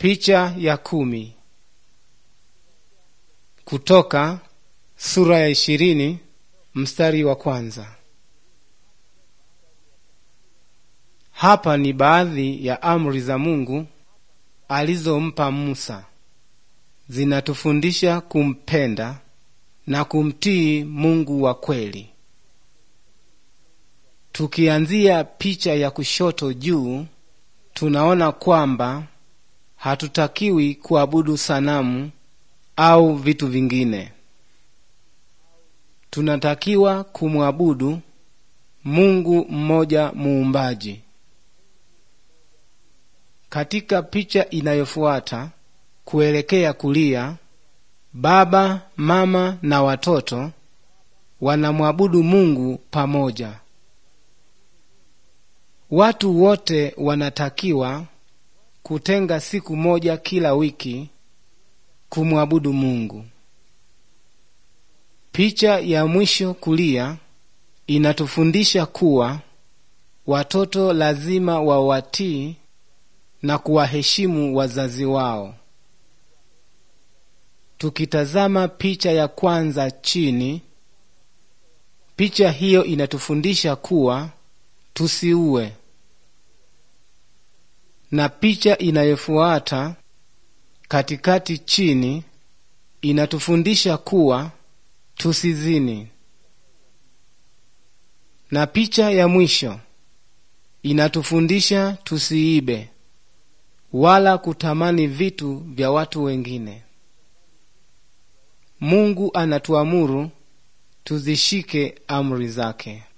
Picha ya kumi. Kutoka sura ya ishirini mstari wa kwanza. Hapa ni baadhi ya amri za Mungu alizompa Musa. Zinatufundisha kumpenda na kumtii Mungu wa kweli. Tukianzia picha ya kushoto juu, tunaona kwamba hatutakiwi kuabudu sanamu au vitu vingine. Tunatakiwa kumwabudu Mungu mmoja muumbaji. Katika picha inayofuata kuelekea kulia, baba, mama na watoto wanamwabudu Mungu pamoja. Watu wote wanatakiwa kutenga siku moja kila wiki kumwabudu Mungu. Picha ya mwisho kulia inatufundisha kuwa watoto lazima wawatii na kuwaheshimu wazazi wao. Tukitazama picha ya kwanza chini, picha hiyo inatufundisha kuwa tusiue, na picha inayofuata katikati chini inatufundisha kuwa tusizini, na picha ya mwisho inatufundisha tusiibe wala kutamani vitu vya watu wengine. Mungu anatuamuru tuzishike amri zake.